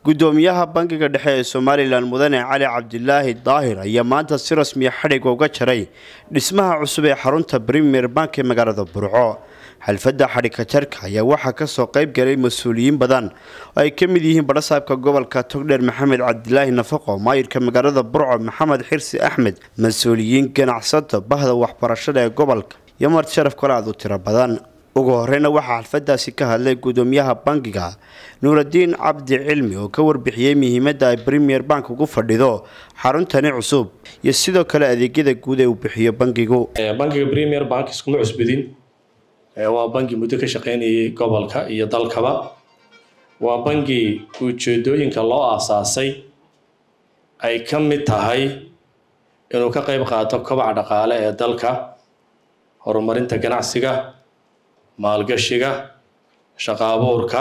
gudoomiyaha bangiga dhexe ee somalilan mudane cali cabdilaahi daahir ayaa maanta si rasmiya xadhigga uga jaray dhismaha cusub ee xarunta premier bank ee magaalada burco xalfadda xadhigka jarka ayaa waxaa kasoo qayb galay mas-uuliyiin badan oo ay ka mid yihiin badhasaabka gobolka togdheer maxamed cabdilaahi nafaqo maayirka magaalada burco maxamed xirsi axmed mas-uuliyiin ganacsato bahda waxbarashada ee gobolka iyo marti sharaf kale aad u tiro badan ugu horeyna waxaa xalfadaasi ka hadlay gudoomiyaha bangiga nuuradiin cabdi cilmi oo ka warbixiyey muhiimadda ay premier bank ugu fadhido xaruntani cusub iyo sidoo kale adeegyada guud ee uu bixiyo bangigu bangiga premier bank iskuma cusbidin waa bangi muddo ka shaqeynayay gobolka iyo dalkaba waa bangi ujeedooyinka loo aasaasay ay ka mid tahay inuu ka qayb qaato kobaca dhaqaale ee dalka horumarinta ganacsiga maalgashiga shaqo abuurka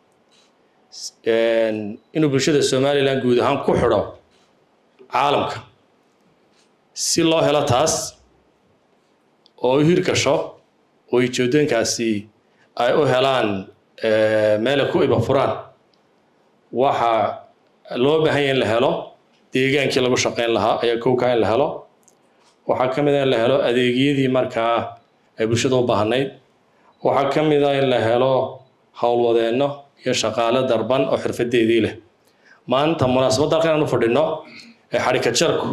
inuu bulshada somalilan guud ahaan ku xidho caalamka si loo helo taas oo u hirgasho oo ujeedooyinkaasi ay u helaan meela ku iba furaan waxaa loo baahan ya in la helo deegaankii lagu shaqeyn lahaa ayaa kowkaa in la helo waxaa ka mid a in la helo adeegyadii markaa ay bulshada u baahnayd waxaa ka mid a in la helo howlwadeenno iyo shaqaale darban oo xirfadeedii leh maanta munaasabadda halkan aan u fadhino ee xadhika jarku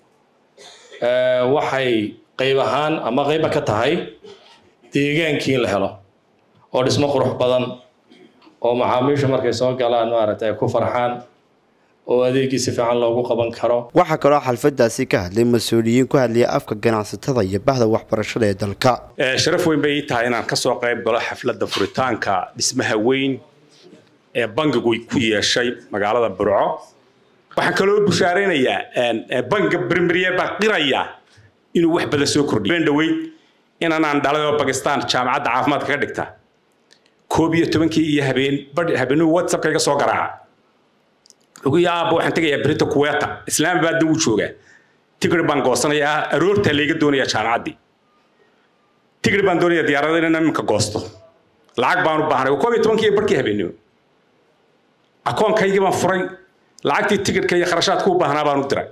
waxay qayb ahaan ama qayba ka tahay deegaankii in la helo oo dhismo qurux badan oo macaamiisha markay soo galaan maaragtay ay ku farxaan oo adeegii si fiican loogu qaban karo waxaa kaloo xalfadaasi ka hadlay mas-uuliyiin ku hadlaya afka ganacsatada iyo bahda waxbarashada ee dalka sharaf weyn bay ii tahay inaan kasoo qayb galo xafladda furitaanka dhismaha weyn ee bangigu ku yeeshay magaalada burco waxaan kaloo bushaaraynayaa bangiga brimier baa qiraya inuu wax badan soo kordhiyo dhaweyd inanaan dhalay oo bakistan jaamacadda caafimaadka ka dhigta koob iyo tobankii iyo habeen habeenuu whatsappka iga soo garaaca ugu yaaba waxaan tegayaa berita kuweeta islaamabaadna wuu joogaa tigri baan goosanayaa aroortaa layga doonayaa jaamacaddii tigri baan doonayaa diyaarada inaan iminka goosto lacag baan u baahnay koob iyo tobankii iyo barkii habeenimo akoonkaygii baan furay lacagtii tigirhka iyo kharashaadka u baahnaa baan u diray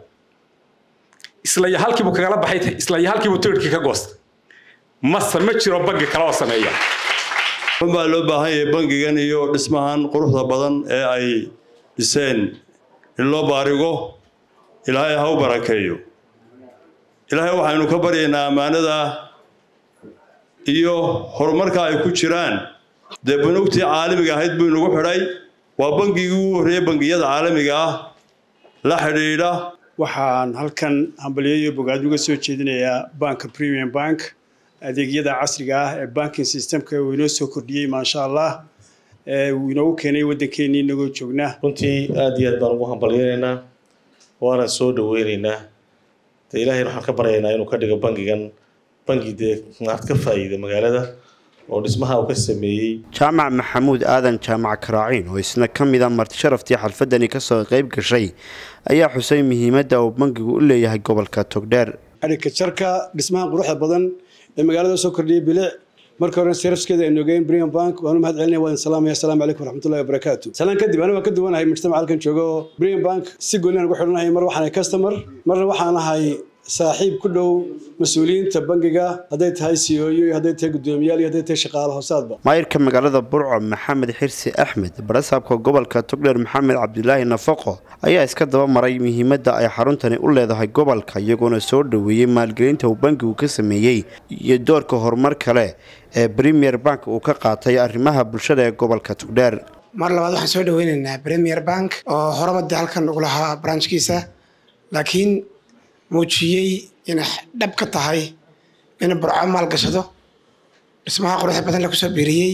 isla iyo halkiibuu kagala baxay isla iyo halkiibuu tigirhkii ka goostay mase ma jiro bangi kale oo sameeya baa loo baahan yahay bangigan iyo dhismahan quruxda badan ee ay dhiseen in loo baarigo ilaahay ha u barakeeyo ilaahay waxaynu ka baryaynaa ammaanada iyo horumarka ay ku jiraan dee banugtii caalamiga ahayd buu inagu xidhay waa bangigii ugu horreeyey bangiyada caalamiga ah la xidhiidha waxaan halkan hambalyo iyo bogaad uga soo jeedinayaa banka premium bank adeegyada casriga ah ee banking systemka uu inoo soo kordhiyey maasha allah uu inoogu keenay waddankeenii inagoo joognaa runtii aad iyo aad baan ugu hambalyaynaynaa waana soo dhaweynaynaa de ilaahay waxaan ka baryaynaa inuu ka dhigo bangigan bangi dee maad ka faa'iida magaalada oo dhismaha uu ka sameeyey jaamac maxamuud aadan jaamac karaaciin oo isna ka mid a marti sharaftii xalfadani kasoo qayb gashay ayaa xusay muhiimadda uu bangigu u leeyahay gobolka togdheer xadhigka jarka dhismahan quruxda badan ee magaalada soo kordhiyay bilic marka hore sarafskeeda aynu ogeyn brian bank waanu mahad celinaya waan salaamaya asalaamu calaykum waraxmatullahi wabarakaatu salaan kadib aniga waan ka duwanahay mujtamac halkan jooga oo brian bank si gooniyan ugu xidhanahay mar waxaan ahay customer marna waxaan ahay saaxiib ku dhow mas-uuliyiinta bangiga hadday tahay c o iyo hadday tahay guddoomiyaal iyo hadday tahay shaqaale hoosaadba maayirka magaalada burco maxamed xirsi axmed badhasaabka gobolka togdheer maxamed cabdilaahi nafaqo ayaa iska daba maray muhiimadda ay xaruntani u leedahay gobolka iyagoona soo dhoweeyey maalgelinta uu bangigu ka sameeyey iyo doorka horumar kale ee premier bank uu ka qaatay arrimaha bulshada ee gobolka togdheer mar labaad waxaan soo dhaweynaynaa premier bank oo horabadii halkan ugu lahaa branchkiisa laakiin muujiyey inay dhab ka tahay in burco maalgashado dhismaha quruxda badan lagu soo biiriyey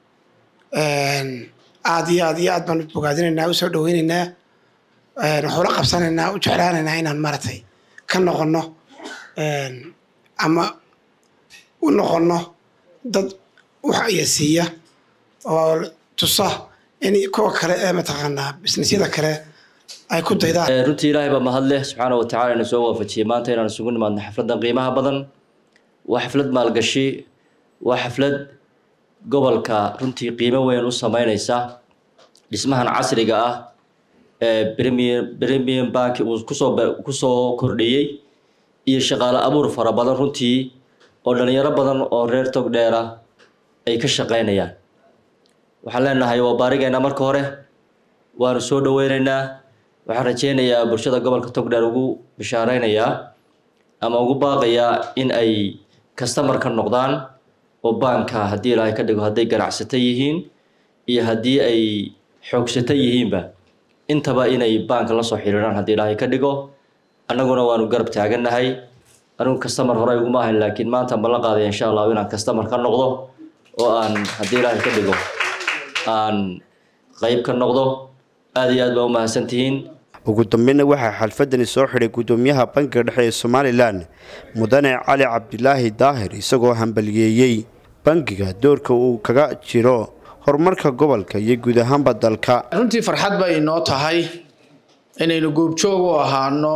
aad iyo aad iyo aad baan bogaadinaynaa usoo dhaweynaynaa waxula qabsanaynaa u jeclaanaynaa inaan maaragtay ka noqono ama u noqono dad wax iya siiya oo tusa in kuwa kale ee mataqaanaa bisnisyada kale ay ku daydaan runtii ilaahay baa mahad leh subxaana wa tacala ina soo waafajiyey maanta inaan isugu nimaadno xafladdan qiimaha badan waa xaflad maalgashi waa xaflad gobolka runtii qiimo weyn u sameyneysa dhismahan casriga ah premium bank uu kusoo kusoo kordhiyey iyo shaqaale abuur fara badan runtii oo dhalinyaro badan oo reer togdheera ay ka shaqeynayaan waxaan leenahay waa baarigeena marka hore waanu soo dhaweyneynaa waxaan rajeynayaa bulshada gobolka togdheer ugu bishaareynaya ama ugu baaqayaa in ay customer ka noqdaan oo baanka haddii ilaahay ka dhigo hadday ganacsato yihiin iyo haddii ay xoogsato yihiinba intaba inay baanka la soo xiriiraan haddii ilaahay ka dhigo annaguna waanu garab taagannahay anigu customer hore iguma ahayn laakiin maanta ma la qaadaya insha allahu inaan customer ka noqdo oo aan haddii ilaahay ka dhigo aan qayb ka noqdo aada iyo aad baa u mahadsantihiin ugu dambeynna waxaa xalfadani soo xidhay guddoomiyaha bankiga dhexe ee somalilan mudane cali cabdilaahi daahir isagoo hambaliyeeyey bankiga doorka uu kaga jiro horumarka gobolka iyo guud ahaanba dalka runtii farxad bay inoo tahay inaynu goobjoog u ahaano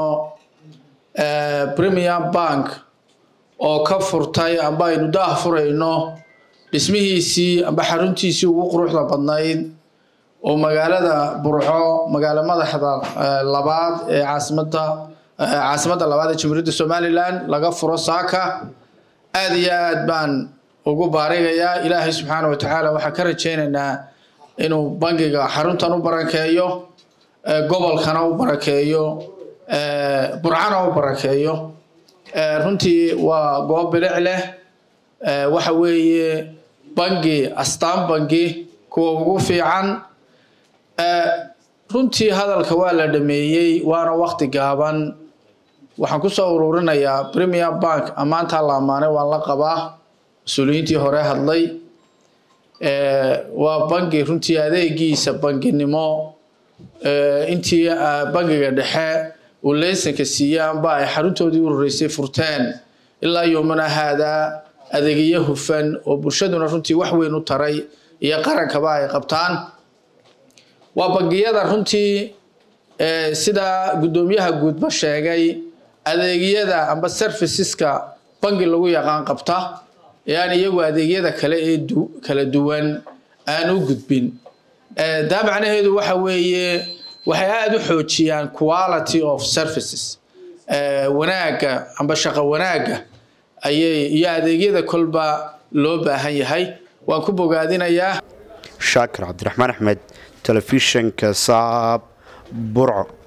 premium bank oo ka furtay amba aynu daah furayno dhismihiisii amba xaruntiisii ugu quruxda badnayd oo magaalada burco magaalo madaxda labaad ee caasimada caasimadda labaad ee jamhuuriyadda somalilan laga furo saaka aada iyo aad baan ugu baarigayaa ilaahay subxaana wa tacaala waxaan ka rajaynaynaa inuu bangiga xaruntan u barakeeyo gobolkana u barakeeyo burcana u barakeeyo runtii waa goob bilic leh waxa weeye bangi astaan bangi kuwa ugu fiican runtii hadalka waa la dhameeyey waana wakti gaaban waxaan kusoo ururinayaa premier bank ammaantaa la ammaanay waan la qabaa mas-uuliyiintii hore hadlay waa bangi runtii adeegiisa banginimo intii bangiga dhexe uu leysanka siiyey amba ay xaruntoodii u horeysay furteen ilaa yoomana haadaa adeegyo hufan oo bulshaduna runtii wax weyn u taray iyo qarankaba ay qabtaan waa bangiyada runtii sida guddoomiyaha guudba sheegay adeegyada amba serviceska bangi lagu yaqaan qabta ee aan iyagu adeegyada kale ee kala duwan aan u gudbin taa macnaheedu waxa weeye waxay aada u xoojiyaan quality of services wanaagga amba shaqo wanaagga ayay iyo adeegyada kolba loo baahan yahay waan ku bogaadinayaa shaakir cabdiraxmaan axmed telefishanka saab burco